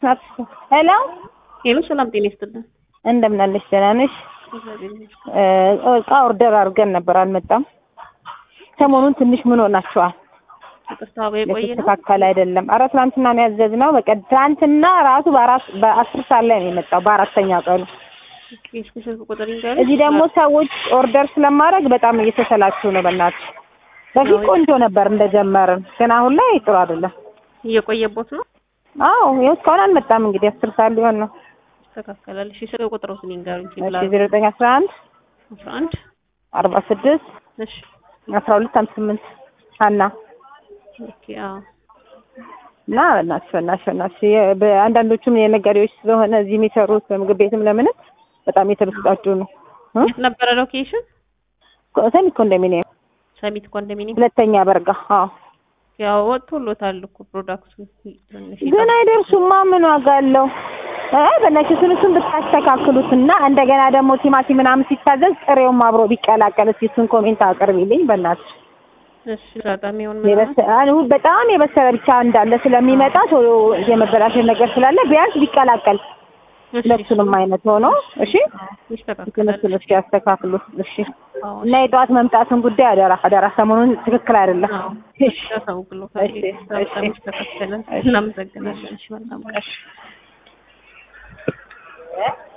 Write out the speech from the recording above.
ሄሎ ሄሎ፣ ሰላም ጤና ይስጥልን። እንደምን አለሽ? ደህና ነሽ? እቃ ኦርደር አድርገን ነበር አልመጣም። ሰሞኑን ትንሽ ምን ሆናችኋል? ይቅርታ በቆየ ነው። የተስተካከለ አይደለም። ኧረ ትናንትና ነው ያዘዝነው። በቃ ትናንትና ራሱ በአራት በአስር ሰዓት ላይ ነው የመጣው በአራተኛ ቀኑ። እስኪ ስልክ ቁጥር ይንገሪ። እዚህ ደግሞ ሰዎች ኦርደር ስለማድረግ በጣም እየተሰላችሁ ነው። በእናትሽ በፊት ቆንጆ ነበር እንደጀመርን፣ ግን አሁን ላይ ጥሩ አይደለም። እየቆየቦት ነው። አዎ ይኸው እስካሁን አልመጣም። እንግዲህ አስር ሰዓት ሊሆን ነው። ይስተካከላል። እሺ ስልክ ቁጥሩን ይንገሩኝ። እሺ ዜሮ ዘጠኝ አስራ አንድ አስራ አንድ አርባ ስድስት እሺ አስራ ሁለት ሃምሳ ስምንት ሀና ኦኬ። አዎ እና በእናትሽ በእናትሽ በእናትሽ የ- በአንዳንዶቹም የነጋዴዎች ስለሆነ እዚህ የሚሰሩት በምግብ ቤትም ለምንም በጣም የተበሳጩ ነው። እ? የት ነበረ ሎኬሽን? ሰሚ ኮንዶሚኒየም ሰሚት ኮንዶሚኒየም። ሁለተኛ በርጋ። አዎ ያው ወጥቶሎታል እኮ ፕሮዳክቱ ትንሽ ግን አይደርሱማ። ምን ዋጋ አለው? አይ በእናትሽ እሱን እሱን ብታስተካክሉት እና እንደገና ደግሞ ቲማቲም ምናምን ሲታዘዝ ጥሬውም አብሮ ቢቀላቀል እስኪ እሱን ኮሜንት አቅርቢልኝ በእናትሽ። እሺ አጋጣሚ ሆን የበሰ- አሁን በጣም የበሰለ ብቻ እንዳለ ስለሚመጣ ቶሎ የመበላሸት ነገር ስላለ ቢያንስ ቢቀላቀል ሁለቱንም አይነት ሆኖ እሺ ይስተካከላል። እሱን እስኪ ያስተካክሉት እሺ። አዎ እና የጠዋት መምጣቱን ጉዳይ አደራ አደራ፣ ሰሞኑን ትክክል አይደለም። አዎ እሺ ያሳውቅሎታል። እሺ፣ በጣም እሺ። ይስተካከላል። እናመሰግናለን። እሺ መልካም ቀን።